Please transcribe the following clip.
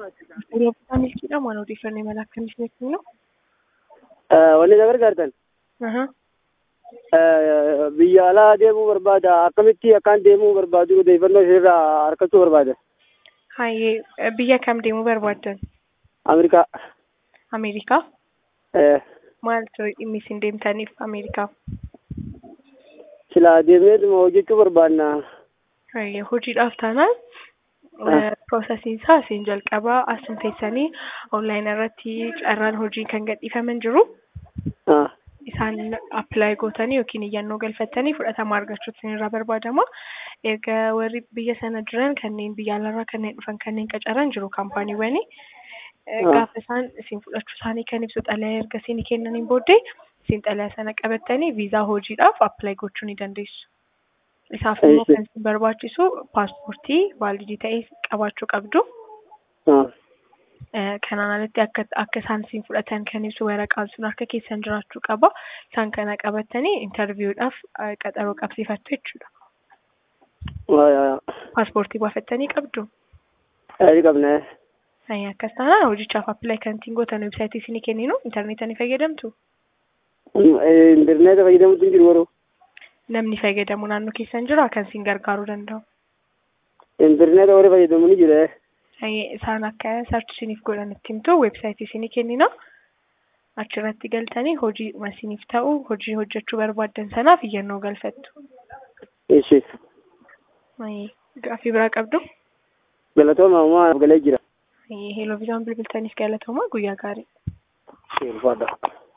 Odeeffannoo milkiidhaan waan odeeffannoo imala akkamiitiin kennu? Wanni na gargaartan biyya alaa deemuu barbaada akkamitti akkaan deemuu barbaadu odeeffannoo isheerraa argachuu barbaada. Hayyee biyya kam deemuu barbaaddan? Ameerikaa. Ameerikaa? Eh, Maal ture dhimmi isin deemtaniif Ameerikaa? Silaa deemneetuma hojjechuu barbaanna. Hayyee hojiidhaaf taanaan piroosesiin isaa isin jalqabaa asuma teessanii onlaayin irratti carraan hojii kan gadhiifaman jiru. Ah, isaan appilaayi gootanii yookiin iyyannoo galfattanii fudhatama argachuutu isinirraa barbaadama. Erga warri biyya sana jiran kanneen biyya alaarraa kanneen dhufan kanneen qacaran jiru kaampaaniiwwani. Gaafa isaan isin fudhachuu isaanii kan ibsu xalayaa erga isinii kennaniin booddee isin xalayaa sana qabattanii viizaa hojiidhaaf appilaayi gochuu ni dandeessu. Isaaf immoo Eeyyee. kan isin barbaachisu paaspoortii vaalidii ta'e qabaachuu qabdu. ah, Eh, kanaan alatti akka akka isaan isin fudhatan kan ibsu waraqaan sun harka keessan jiraachuu qaba. Isaan kana qabattanii intarviiwudhaaf eh, qaxaroo qabsiifattu jechuudha. waa- Paaspoortii baafattanii qabdu. Ayii qabna. Ayyi akkas taanaan hojichaaf appilaayi kan ittiin gootan websaayitii isinii kenninu intarneetaa ni fayyadamtu. Intarneeta fayyadamuutu hin jiru garuu. Namni fayyadamu naannoo keessan jira kan isin gargaaruu danda'u. Intarneeta warri fayyadamu ni jira. Ayyi isaan akka sarchi isiniif godhan itti himtu websaayitii isinii kennina. Achirratti galtanii hojii isiniif ta'u hojii hojjechuu barbaaddan sanaaf iyyannoo galfattu. Ishi. Ayyi gaaffii biraa qabdu. Galatooma uumaa galee jira. Hello, viizaan bilbiltaniif galatooma guyyaa gaarii. Ulfaadha.